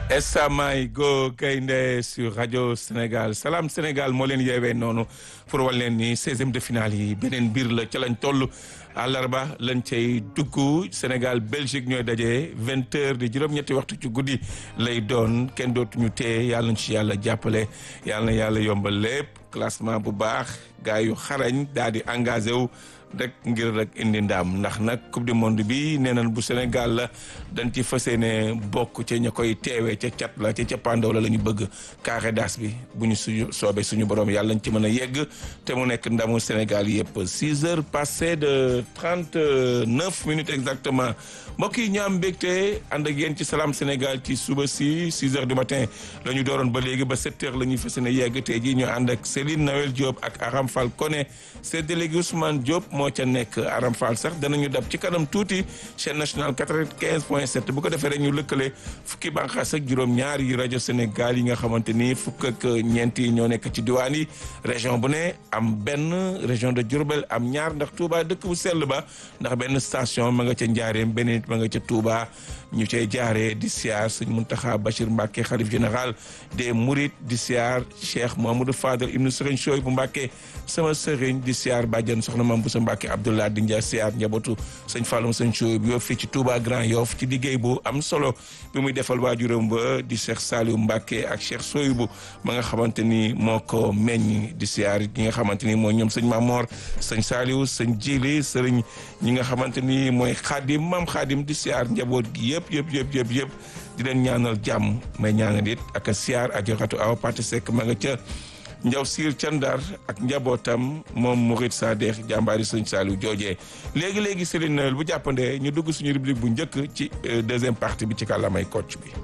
Essamay Go Gaynde sur rajo Sénégal Salam Sénégal moo leen yeewee noonu pour wal leen ni seizième de finale yi beneen biir la ca lañ toll àllarba lañ cay dugg Sénégal Belgique ñooy daje vingt heures di juróom-ñetti waxtu ci guddi lay doon kenn dootuñu tee yàlla nañ ci yàlla jàppale yàlla na yàlla yombal lépp classement bu baax gars yu xarañ daal di engagé wu rek ngir rek indi ndaam ndax nag coupe du monde bi nee nañ bu Sénégal la dañ ci fas yéene bokk ca ña koy teewee ca cat la ca cappaandaw la la ñu bëgg carré d'as bi bu ñu suñu soobee suñu borom yàlla nañ ci mën a yegg te mu nekk ndamu Sénégal yëpp six heures passées de trente neuf minutes exactement mbokk yi ñu am mbégte ànd ak yéen ci Salam Sénégal ci suba si six heures du matin la ñu dooroon ba léegi ba sept heures la ñuy fas yéene yegg tey jii ñu ànd ak Céline Noël Diop ak Aram Fall Koné c'est délégué Ousmane Diop moo ca nekk Aram Fall sax danañu dab ci kanam tuuti chaîne nationale 95 point 7 bu ko defee rek ñu lëkkale fukki bànqaas ak juróom-ñaar yi rajo Sénégal yi nga xamante ni fukk ak ñeent yi ñoo nekk ci diwaan yi région bu ne am benn région de Diourbel am ñaar ndax Touba dëkk bu sell ba ndax benn station ma nga ca Njaareem benn nit ma nga ca Touba ñu cay jaaree di siyaar sëñ Muntaxa Bachir Mbacke xalif général des Mourides di siyaar Cheikh Mouhamadou Fadel ibnu Sëriñ Sooy bu Mbacke sama sëriñ di siyaar bàjjan soxna Mam bu sa Mbacke Abdoulaye di nja siyaar njabootu sëñ Fallum sëñ Sooy bu yow fii ci Touba Grand Yoff ci liggéey bu am solo bi muy defal waajuram ba di Cheikh Saliou Mbacke ak Cheikh Sooy bu ma nga xamante ni moo ko meññ di siyaar ñi nga xamante ni mooy ñoom sëñ Mamor sëñ Saliou sëñ Jili sëriñ ñi nga xamante ni mooy Xaadim Mam Xaadim di siyaar njaboot gi yëpp yëpp yëpp yëpp yëpp di leen ñaanal jàmm may ñaanal it ak a siyaar ak joxatu awa Pate Seck ma nga ca njaw siir ca Ndar ak njabootam moom Mourid Sadex jàmbaari sëñ Saliou joojee léegi-léegi Céline Noël bu jàppandee ñu dugg suñu rubrique bu njëkk ci deuxième partie bi ci kàllaamay Kocc bi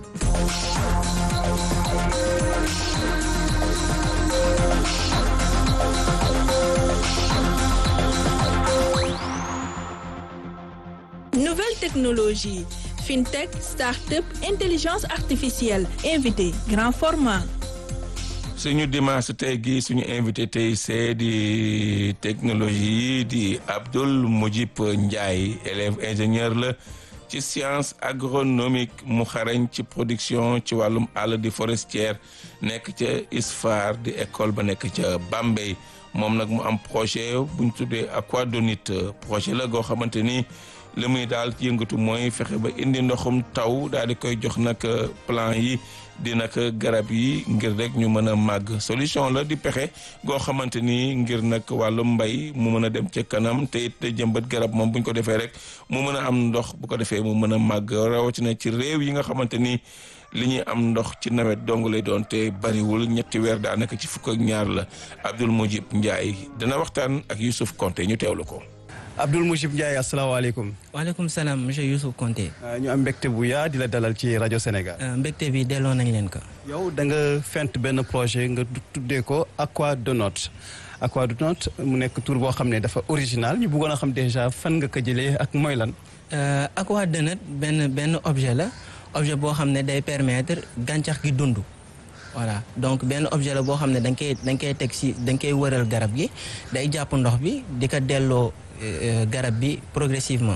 Nouvelle technologie, fintech, start-up, intelligence artificielle, invité, grand format. suñu dimanche tey gi suñu invité tey c'est di technologie di Abdoul Mujib Ndiaye élève ingénieur la ci science agronomique mu xarañ ci production ci wàllum àll di forestière nekk ca ISFAR di école ba nekk ca Bambey moom nag mu am projet bu ñu tuddee aquadonite projet la goo xamante ni li muy daal yëngatu mooy fexe ba indi ndoxum taw daal di koy jox nag plan yi di nag garab yi ngir rek ñu mën a màgg solution la di pexe goo xamante ni ngir nag wàllu mbay mu mën a dem ca kanam te it jëmbat garab moom bu ñu ko defee rek mu mën a am ndox bu ko defee mu mën a màgg rawatina ci réew yi nga xamante ni li ñuy am ndox ci nawet dong lay doon te bariwul ñetti weer daanaka ci fukk ak ñaar la Abdoul Mujib Ndiaye dana waxtaan ak Youssouf Konté ñu teewlu ko. Abdoul Mujib Ndiaye asalaamaaleykum. waaleykum salaam monsieur Youssouf Konté. ñu am mbégte bu yaa di la dalal ci rajo Sénégal. mbégte bi delloo nañ leen ko. yow da nga fent benn projet nga tuddee ko Aquadonote Aquadonote mu nekk tur boo xam ne dafa original ñu bëggoon a xam déjà fan nga ko jëlee ak mooy lan. Aquadonote benn benn objet la objet boo xam ne day permettre gàncax gi dund. voilà donc benn objet la boo xam ne da nga koy da nga koy teg si da nga koy wëral garab gi day jàpp ndox bi di ko delloo garab bi progressivement.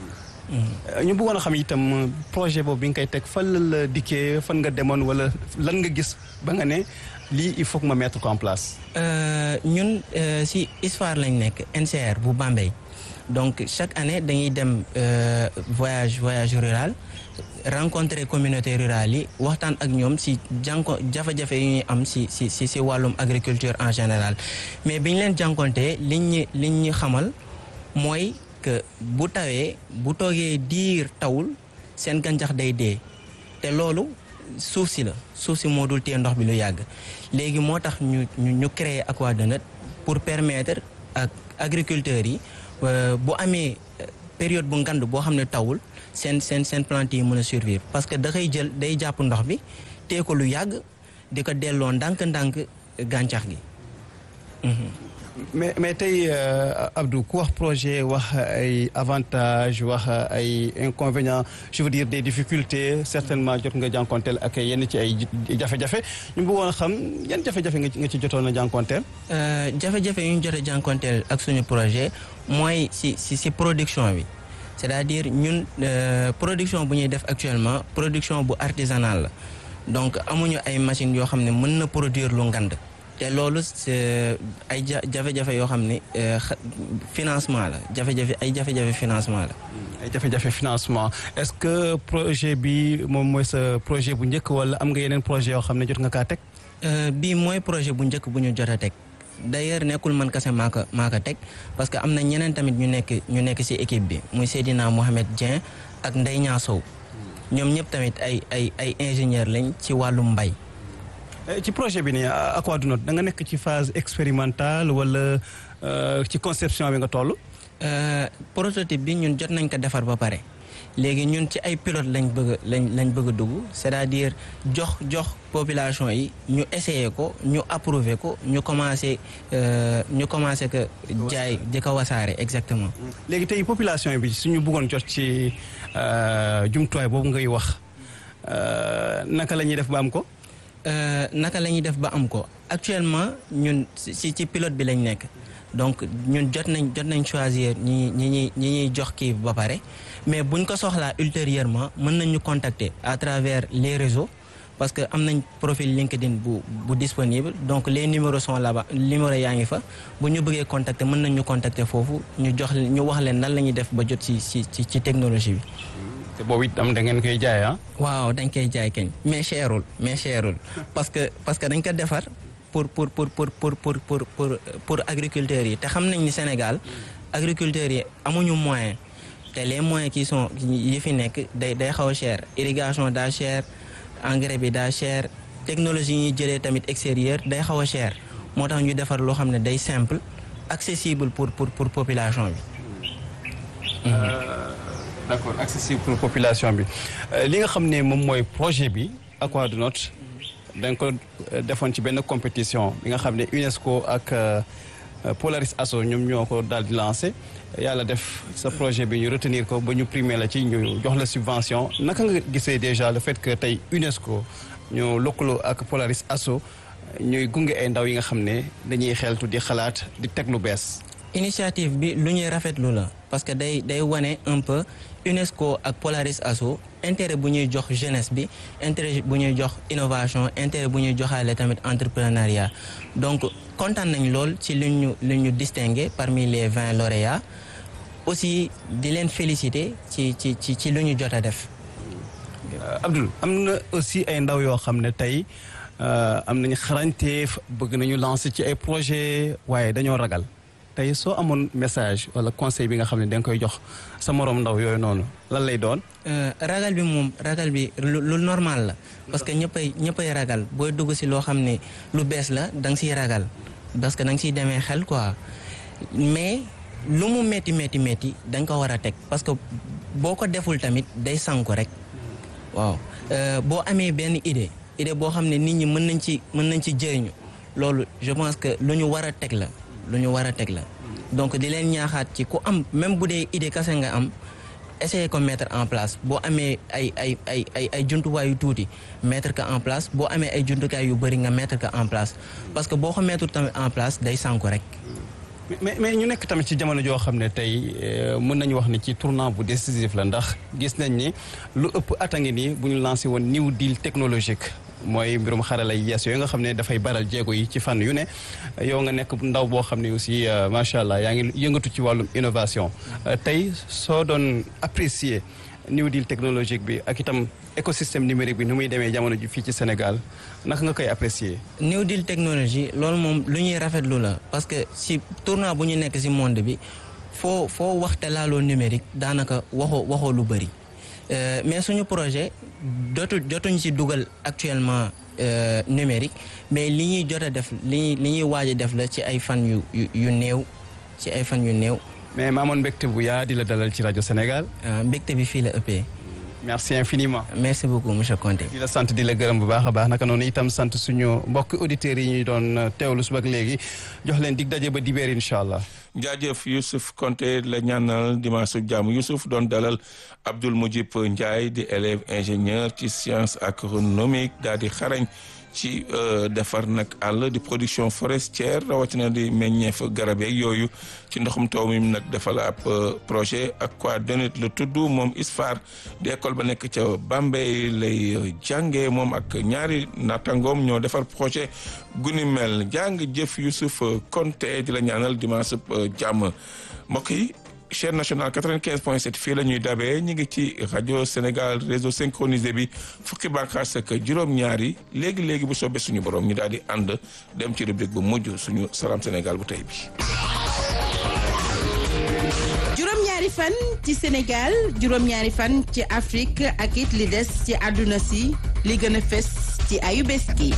ñu bëggoon a xam itam projet boobu bi nga koy teg fan la la dikkee fan nga demoon wala lan nga gis ba nga ne lii il faut que ma mettre ko en place. ñun si ISFAR lañ nekk NCR bu Bambey donc chaque année dañuy dem voyage voyage rural. rencontrer communauté rurale yi waxtaan ak ñoom si jànko jafe-jafe yu ñuy am si si si si wàllum agriculture en général mais bi ñu leen jànkontee liñ ñu liñ ñu xamal mooy que bu tawee bu toogee diir tawul seen gàncax day dee te loolu suuf si la suuf si moo dul téye ndox bi lu yàgg léegi moo tax ñu ñu créer Aquadonote pour permettre ak agriculteurs yi bu amee période bu ngand boo xam ne tawul seen seen seen plante yi mën a survivre parce que da koy jël day jàpp ndox bi tee ko lu yàgg di ko delloo ndànk-ndànk gàncax gi. mais mais tey Abdou ku wax projet wax ay avantages wax ay inconvénients je veux dire des difficultés certainement jot nga jànkonteel ak yenn ci ay jafe-jafe ñu bëggoon a xam yan jafe-jafe nga ci jotoon a jànkonteel. jafe-jafe yu ñu jot a jànkonteel ak suñu projet mooy si si si production bi. c'est-à-dire ñun production bu ñuy def actuellement production bu artisanale la donc amuñu ay machines yoo xam ne mën na produire lu ngand te loolu c'est ay ja jafe-jafe yoo xam ne financement la jafe-jafe ay jafe-jafe financement la. ay jafe-jafe financement est-ce que projet bi moom mooy sa projet bu njëkk wala am nga yeneen projet yoo xam ne jot nga kaa teg. bii mooy projet bu njëkk bu ñu jot a teg d'ailleurs nekkul man kese maa ko maa ko teg parce que am na ñeneen tamit ñu nekk ñu nekk ci équipe bi muy Seydina Mohamed Dieng ak Ndeye Niang Sow ñoom ñëpp tamit ay ay ay ingénieur lañ ci wàllum mbay. ci projet bi nii Aquadonote da nga nekk ci phase expérimentale wala ci conception bi nga toll. prototype bi ñun jot nañ ko defar ba pare léegi ñun ci ay pilote lañ bëgg lañ lañ bëgg a dugg c'est-à-dire jox jox population yi ñu essayer ko ñu approuver ko ñu commencer ñu commencer que jaay di ko wasaare exactement. léegi tey population bi suñu bëggoon jot ci jumtuwaay boobu ngay wax naka la ñuy def ba am ko. naka la ñuy def ba am ko actuellement ñun ci ci pilote bi lañ nekk donc ñun jot nañ jot nañ choisir ñi ñi ñi ñi ñuy jox kii ba pare mais buñ ko soxlaa ultérieurement mën nañ ñu contacter à travers les réseaux parce que am nañ profil LinkedIn bu bu disponible donc les numéros sont là-bas numéros yaa ngi fa bu ñu bëggee contacter mën nañ ñu contacter foofu ñu jox ñu wax leen nan la ñuy def ba jot ci ci ci technologie bi. te boobu itam da ngeen koy jaay ah. waaw dañ koy jaay kañ mais cherul mais cherul parce que parce que dañ ko defar pour pour pour pour pour pour pour pour pour agriculteurs yi te xam nañ ni Sénégal agriculteurs yi amuñu moyen te les moyens qui sont yi fi nekk day day xaw a cher irrigation daa cher engrais bi daa cher technologie yi ñuy jëlee tamit extérieur day xaw a cher moo tax ñu defar loo xam ne day simple accessible pour pour pour population bi. d'accord accessible pour population bi li nga xam ne moom mooy projet bi Aquadonote da nga ko defoon ci benn compétition bi nga xam ne UNESCO ak Polaris Asso ñoom ñoo ko daal di lancé yàlla def sa projet bi ñu retenir ko ba ñu primé la ci ñu jox la subvention naka nga gisee déjà le fait que tey UNESCO ñu lëkkaloo ak Polaris Asso ñuy gunge ay ndaw yi nga xam ne dañuy xeltu di xalaat di teg lu bees. initiative bi lu ñuy rafetlu la parce que day day wane un peu UNESCO ak Polaris Asso intérêt bu ñuy jox jeunesse bi intérêt bu ñuy jox innovation intérêt bu ñuy joxaale tamit entrepreneuriat donc kontaan nañ lool ci lu ñu lu ñu distingué parmi les vingt lauréats aussi di leen féliciter ci ci ci ci lu ñu jot a def. Abdoul am na aussi ay ndaw yoo xam ne tey am nañu xarañteef bëgg nañu lancer ci ay projet waaye dañoo ragal. tey soo amoon message wala conseil bi nga xam ne da nga koy jox sa moroom ndaw yooyu noonu lan lay doon. ragal bi moom ragal bi lu normal la parce que ñëppay ñëppay ragal booy dugg ci loo xam ne lu bees la da nga ciy ragal parce que da nga ciy demee xel quoi mais lu mu métti métti métti da nga ko war a teg parce que boo ko deful tamit day sanku rek waaw boo amee benn idée idée boo xam ne nit ñi mën nañ ci mën nañ ci jëriñu loolu je pense que lu ñu war a teg la. lu ñu war a teg la donc di leen ñaaxaat ci ku am même bu dee idée kase nga am essayer ko mettre en place boo amee ay ay ay ay ay jumtuwaay yu tuuti mettre ko en place boo amee ay jumtukaay yu bëri nga mettre ko en place parce que boo ko mettre tamit en place day sànku rek. mais mais ñu nekk tamit ci jamono joo xam ne tey mën nañu wax ni ci tournant bu décisif la ndax gis nañ ni lu ëpp at a ngi nii bu ñu lancé woon new deal technologique. mooy mbirum xarala yi yees yooyu nga xam ne dafay baral jéego yi ci fànn yu ne yow nga nekk ndaw boo xam ne aussi macha allah yaa ngi yëngatu ci wàllum innovation tey soo doon apprécier new deal technologique bi ak itam écosystème numérique bi nu muy demee jamono ji fii ci Sénégal naka nga koy apprécier. new deal technologie loolu moom lu ñuy rafetlu la parce que si tournant bu ñu nekk si monde bi foo foo waxte laaloo numérique daanaka waxoo waxoo lu bëri. Euh, mais suñu projet dootu jotuñ ci dugal actuellement euh, numérique mais li ñuy jot a def li ñuy li ñuy waaj a def la ci ay fan yu yu yu néew ci ay fan yu néew. mais ma amoon mbégte bu yaa di la dalal ci rajo Sénégal. mbégte bi fii la ëppee. merci infiniment. merci beaucoup monsieur Conté. di la sant di la gërëm bu baax a baax naka noonu itam sant suñu mbokk auditeurs yi ñuy doon teewlu suba ak léegi jox leen dig daje ba dibeer incha allah. jaajëf Youssouf Konté la ñaanal dimanche jàmm Youssouf doon dalal Abdoul Mujib Ndiaye di élève ingénieur ci science agronomique daal di xarañ ci defar nag àll di production forestière rawatina di meññeef garab yeeg yooyu ci ndoxum taw mi nag defal ab projet ak quoi donit la tudd moom ISFAR di école ba nekk ca Bambey lay jàngee moom ak ñaari nattangoom ñoo defar projet guni mel jàng jëf Youssouf Konté di la ñaanal dimanche jàmm mbokk yi chaîne nationale 95 point 7 fii la ñuy dabee ñu ngi ci rajo Sénégal réseau synchronisé bi fukki bànqaas ak juróom-ñaari léegi léegi bu soobee suñu borom ñu daal di ànd dem ci rubrique bu mujj suñu salaam Sénégal bu tey bi. juróom-ñaari fan ci Sénégal juróom-ñaari fan ci Afrique ak it li des ci àdduna si li gën a fes ci ayu bés gi.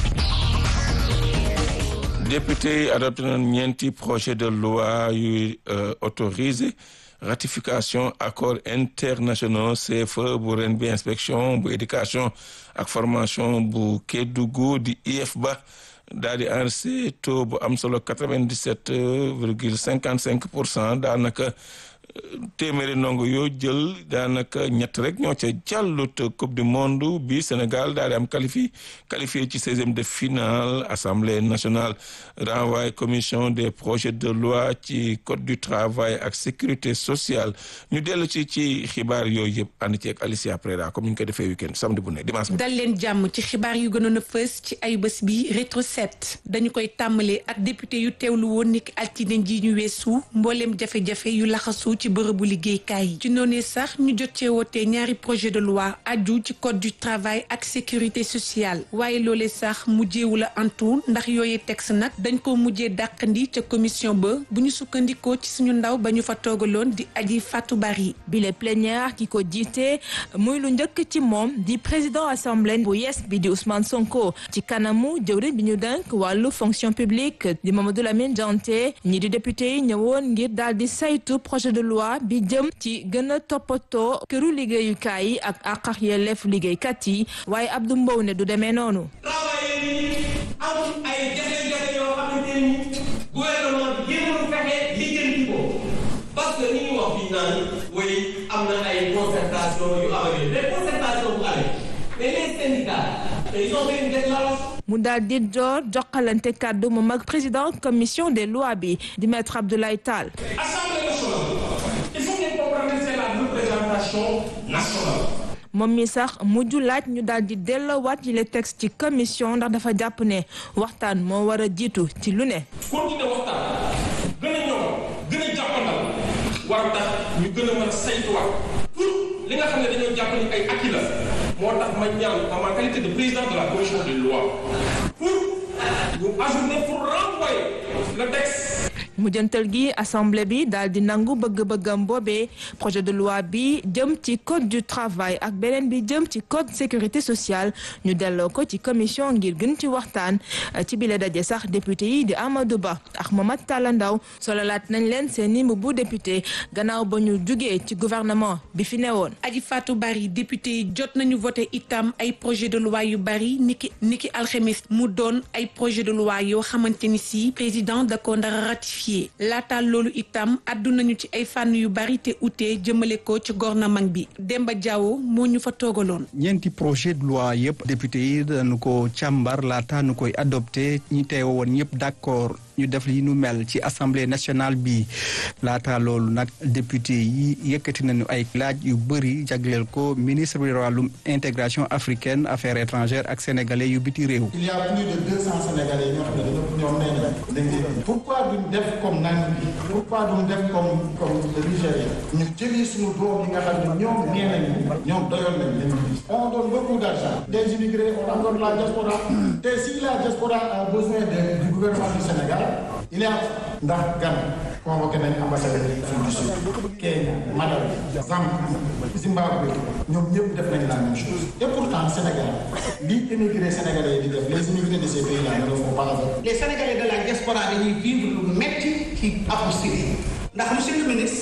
député yi adopté na ñeenti projet de loi yuy autorisé ratification accord internationaux CFE bu ren bi inspection bu éducation ak formation bu Kédougou di IEF ba daal di enregistré taux bu am solo 97 virgule 55 pour cent daanaka téeméeri ndongo yoo jël daanaka ñett rek ñoo ca jàllut coupe du monde bi Sénégal daal di am qualifié qualifié ci seizième de finale assemblée nationale renvoyé commission des projets de loi ci code du travail ak sécurité sociale ñu dellu ci ci xibaar yooyu yëpp ànd ci ak Alicia Prera comme ni ñu ko defee week-end samedi bu ne dimanche. dal leen jàmm ci xibaar yu gënoon a fës ci ay bés bi rétro set dañu koy tàmbalee ak député yu teewlu woon niki altine ji ñu weesu mbooleem jafe-jafe yu laxasu ci bërëbu liggéeykaay yi ci noonu sax ñu jot cee wootee ñaari projet de loi aju ci code du travail ak sécurité sociale waaye loolee sax mujjeewu la antu ndax yooyee texte nag dañ ko mujjee dàqandi ca commission ba bu ñu sukkandikoo ci suñu ndaw ba ñu fa toogaloon di aji Fatou Bari bile plénière ki ko jiite muy lu njëkk ci moom di président assemblée bu yees bi di Ousmane Sonko ci kanamu jëwriñ bi ñu denk wàllu fonction publique di Mamadou Lamine Dianté ñi di député yi ñëwoon ngir daal di saytu projet de loi bi jëm ci gën a toppatoo këru liggéeyukaay yi ak àq ak yelleef liggéeykat yi waaye Abdou Mbow ne du demee noonu. am ay jafe-jafe yoo xamante ni gouvernement bi jéemul fexe lijjanti ko parce que ni ñu wax fii naan way am na ay concertation yu amee mais concertation bu amee mais les syndicats ils ont fait une déclaration mu daal di door jokkalante kàddu moom ak président commission des lois bi di maître Abdoulaye Tall. Assemblée nationale il faut ngeen comprendre c'est la représentation nationale. moom mi sax mujj laaj ñu daal di delloowaat yi le texte ci commission ndax dafa jàpp ne waxtaan moo war a jiitu ci lu ne. continuer waxtaan gën a ñoom gën a jàppandal war tax ñu gën a mën a saytuwaat pour li nga xam ne dañoo jàpp ni ay acquis la moo tax ma ñaan en ma qualité de président de la commission des lois pour ñu ajourner pour renvoyer le texte. mujjantal gi assemblée bi daal di nangu bëgg-bëggam boobee projet de loi bi jëm ci code du travail ak beneen bi jëm ci code sécurité sociale ñu delloo ko ci commission ngir gën ci waxtaan ci bile daje sax député yi di Amadou Ba ak Mamadou Talla Ndaw sololaat nañ leen seeni mbubu député gannaaw ba ñu jugee ci gouvernement bi fi newoon. aji Fatou Bari député yi jot nañu voté itam ay projet de loi yu bari niki niki alxemes mu doon ay projet de loi yoo xamante ni si président da ko ndara ratifié laata loolu itam addu nañu ci ay fànn yu bari te utee jëmale ko ci gouvernement bi Demba Diawo moo ñu fa toogaloon. ñeenti projet de loi yëpp député yi dañu ko càmbar laata nu koy adopté ñi teew woon ñëpp d'accord ñu def li nu mel ci assemblée nationale bi laata loolu nag député yi yëkkati nañu ay laaj yu bëri jagleel ko ministre bi wàllum intégration africaine affaires étrangères ak sénégalais yu biti réew. il y a plus de deux cents sénégalais ñoo xam ne dañoo ñoom nee nañ dañ leen pourquoi duñ def comme Namibie pourquoi duñ def comme comme le Nigéria ñu jëli suñu doom yi nga xam ne ñoom nee nañu ñoom doyoon nañ leen on donne beaucoup d'argent des immigrés on en donne la diaspora te si la diaspora a besoin de du gouvernement du Sénégal il y a ndax Ghana convoqué nañ ambassadeur yi Afrique du Sud Kenya Malawi Zambie Zimbabwe ñoom ñëpp def nañ la même chose et pourtant Sénégal li immigré sénégalais yi di def les immigrés de ces pays là ne le font pas avec les sénégalais de la diaspora dañuy vivre lu metti ci apostille ndax monsieur le ministre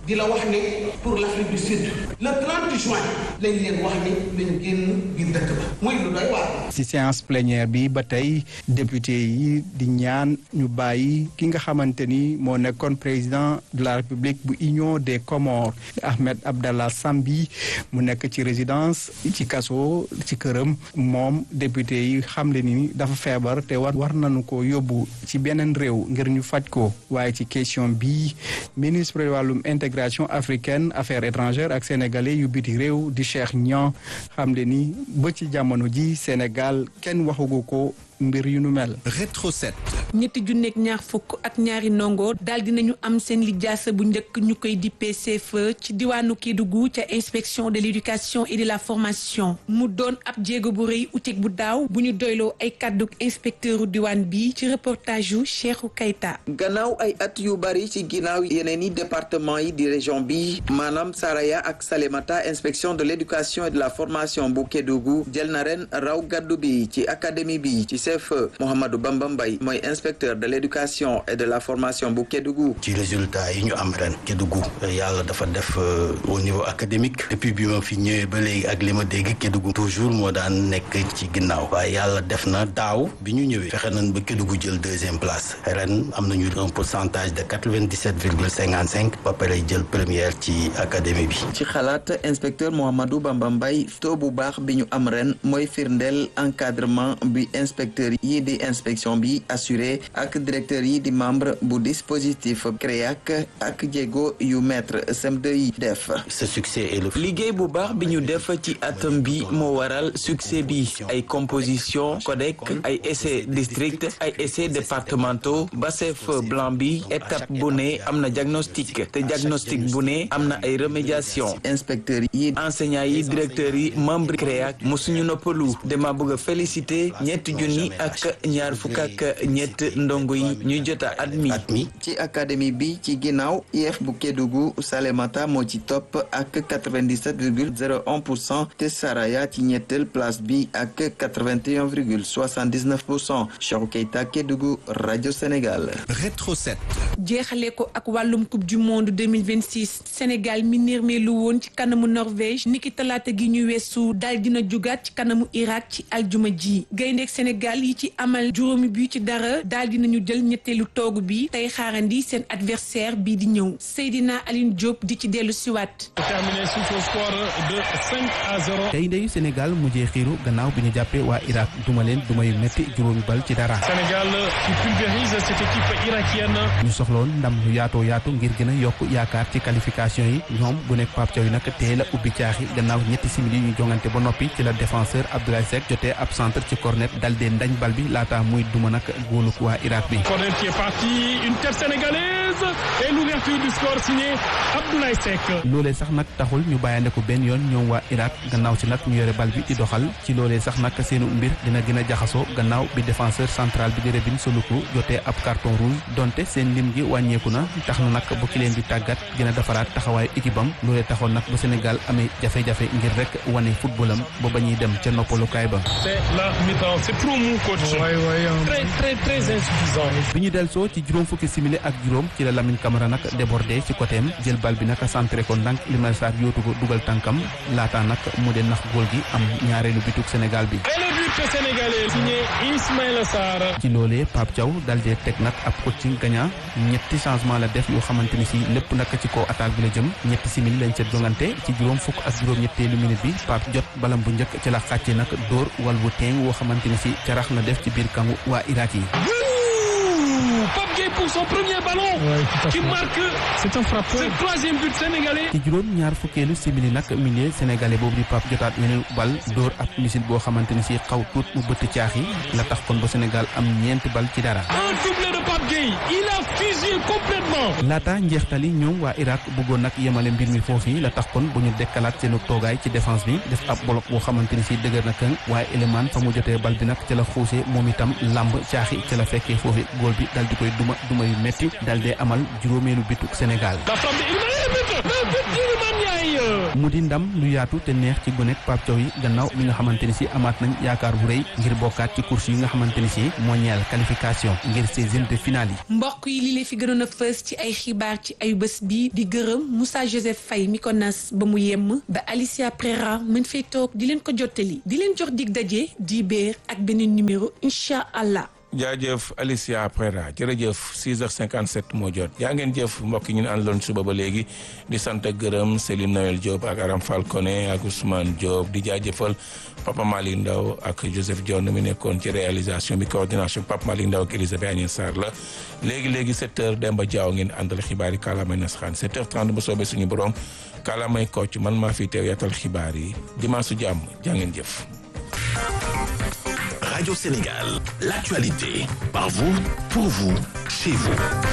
di la wax ne pour l'Afrique du Sud le 30 juin lañ leen wax ni lañ génn biir dëkk ba muy lu doy waar. ci séance plénière bi ba tey député yi di ñaan ñu bàyyi ki nga xamante ni moo nekkoon président de la république bu union des Comores Ahmed Abdallah Sambi mu nekk ci résidence ci kaso ci këram moom député yi xamle ni dafa feebar te war war nañu ko yóbbu ci beneen réew ngir ñu faj ko waaye ci question bi ministre wàllum intégration africaine affaires étrangères ak sénégalais yu biti réew di Cheikh Niang xamle ni ba ci jamono ji Sénégal kenn waxugu ko mbir yu nu mel. Rétro 7. ñetti junneeg ñaar fukk ak ñaari ndongo daal dinañu am seen lijaasa bu njëkk ñu koy dippee CFEE ci diwaanu Kédougou ca inspection de l'éducation et de la formation mu doon ab jéego bu rëy utik bu daaw bu ñu doyloo ay kàdduk inspecteuru diwaan bi ci reportage yu Cheikhou Keita. gannaaw ay at yu bari ci ginnaaw yeneen i département yi di région bi maanaam Saraya ak Salémata inspection de l'éducation et de la formation bu Kédougou jël na ren raw gàddu bi ci académie bi ci CFEE Mouhamadou Bamba Mbaye mooy inspecteur de l'éducation et de la formation bu Kédougou. ci résultat yi ñu am ren Kédougou yàlla dafa def au niveau académique depuis bi ma fi ñëwee ba léegi ak li ma dégg Kédougou toujours moo daan nekk ci ginnaaw waaye yàlla def na daaw bi ñu ñëwee fexe nañ ba Kédougou jël deuxième place ren am nañu un pourcentage de quatre-vingt-dix-sept virgule cinquante-cinq ba pare jël première ci académie bi. ci xalaat inspecteur Mouhamadou Bamba Mbaye taux bu baax bi ñu am ren mooy firndeel encadrement bi inspecteur yi di inspection bi assuré ak directeur yi di membre bu dispositif CREAC ak jéego yu maître CM2 yi def. ce succès est le. liggéey bu baax bi ñu def ci atom bi moo waral succès bi ay composition codec ay essais district ay essais départementaux ba chef blanc bi étape bu ne am na diagnostic te diagnostic bu ne am na ay remédiation inspecteurs yi enseignants yi directeurs yi membre CREAC mosuñu noppalu dama bëgg a féliciter ñetti junni ak ñaar fukk ak ñett ndongo yi ñu jot a admis ci académie bi ci ginnaaw IF bu Kédougou Salémata moo ci topp ak 97 virgule 01 pour cent te Saraya ci ñetteel place bi ak 81 virgule 79 pour cent Cheikhou Keita Kédougou rajo Sénégal. Rétro 7. jeexale ko ak wàllum coupe du monde 2026 Sénégal mi nirmeelu woon ci kanamu Norvège niki talaata gi ñu weesu daal dina jugaat ci kanamu Irak ci aljuma ji gayndeek Sénégal yi ci amal juróomi bi ci dara daal dinañu jël ñetteelu toogu bi tey xaarandi seen adversaire bii di ñëw Seydina Aline Diop di ci dellu siwaat terminé sous un score de 5 à 0. tey ndeyu Sénégal mujjee xiiru gannaaw bi ñu jàppee waa Irak duma leen duma yu métti juróomi bal ci dara. Sénégal qui pulvérise cette équipe irakienne. ñu soxloon ndam lu yaatoo yaatu ngir gën a yokk yaakaar ci qualification yi ñoom bu nekk Pape Thiaw yi nag teel a ubbi caaxi gannaaw ñetti simili yu ñu jongante ba noppi ci la défenseur Abdoulaye Seck jotee ab centre ci cornet dal dee ndañ bal bi laata muy duma nag góolu waa Irak bi. Corner qui est parti une tête sénégalaise et l'ouverture du score signé Abdoulaye Seck. loolee sax nag taxul ñu bàyyandeku benn yoon ñoom waa Irak gannaaw si nag ñu yore bal bi di doxal ci loolee sax nag seenu mbir dina gën a jaxasoo gannaaw bi défenseur central bi di Rebin Soluku jotee ab carton rouge donte seen lim gi wàññeeku na tax na nag bu ki leen di tàggat gën a defaraat taxawaayu équipe am loolee taxoon nag ba Sénégal amee jafe-jafe ngir rek wane footballam ba ba ñuy dem ca noppalukaay ba. C'est la mi-temps, c'est trop mou coach. Ouais, ouais, um... Très très très insuffisant. bi ñu delsoo ci juróom fukki simili ak juróom ci la Lamine Camara nag débordé ci côté am jël bal bi nag centré ko ndànk Limamou Sarr yootu ko dugal tànkam laata nag mu de nax góol gi am ñaareelu bituk Sénégal bi. Et le but sénégalais signé Ismaïla Sarr. ci loolee Pape Thiaw dal dee teg nag ab coaching gagnant ñetti changement la def yoo xamante ni si lépp nag ci kaw attaque bi la jëm ñetti simili lañ seet jongante ci juróom fukk ak juróom ñetteelu minute bi Pape jot balam bu njëkk ci la xàcce nag dóor wal bu teeng woo xamante ni si carax na def ci biir kangu waa Irak yi. Pape Gueye pour son premier ballon. Ouais, qui marque. C'est un frappeur. C'est troisième but sénégalais. ci juróom ñaar fukkeelu simili nag milieu sénégalais boobu di Pape jotaat weneen bal dóor ab misil boo xamante ni si xaw tuut mu bëtt caax yi la tax kon ba Sénégal am ñeenti bal ci dara. Un doublé de Pape Gueye. Il a fusillé complètement. laata njeextali ñoom waa Irak bëggoon nag yemale mbir mi foofu la tax kon bu ñu dekkalaat seenu toogaay ci défense bi def ab bloc boo xamante ni si dëgër na këng waaye élément fa mu jotee bal bi nag ca la xuusee moom itam lamb caaxi ca la fekkee foofu góol bi dal di koy duma duma yu metti dal dee amal juróomeelu bituk Sénégal. La frappe de Iliman, le but, le but d'Iliman Ndiaye. mu di ndam lu yaatu te neex ci gonek Pape Thiaw yi gannaaw mi nga xamante ni si amaat nañ yaakaar bu rëy ngir bokkaat ci course yi nga xamante ni si moo ñeel qualification ngir seizième de finale yi mbokk yi li leen fi gënoon a fës ci ay xibaar ci ay bés bi di gërëm Moussa Joseph Faye mi ko nas ba mu yemm ba Alicia Prera mën fay toog di leen ko jottali di leen jox dig daje di béer ak beneen numéro incha allah. jaajëf Alicia Prera jërëjëf 6h57 moo jot yaa ngeen jëf mbokk yi ñu àndaloon suba ba léegi di sant ak gërëm Céline Noël Diop ak Aram Falcone ak Ousmane Diop di jaajëfal Papa Malick Ndaw ak Joseph Dione mi nekkoon ci réalisation bi coordination Papa Malick Ndaw ak Elisabeth Agnès Sarr la léegi léegi 7h Demba Diaw ngeen àndal xibaar yi kàllaamay nasaraan 7h30 ba soobee suñu borom kàllaamay kocc man maa fi teew yaatal xibaar yi dimanche su jàmm jaa ngeen jëf. Radio Sénégal, l'actualité, par vous, pour vous, chez vous.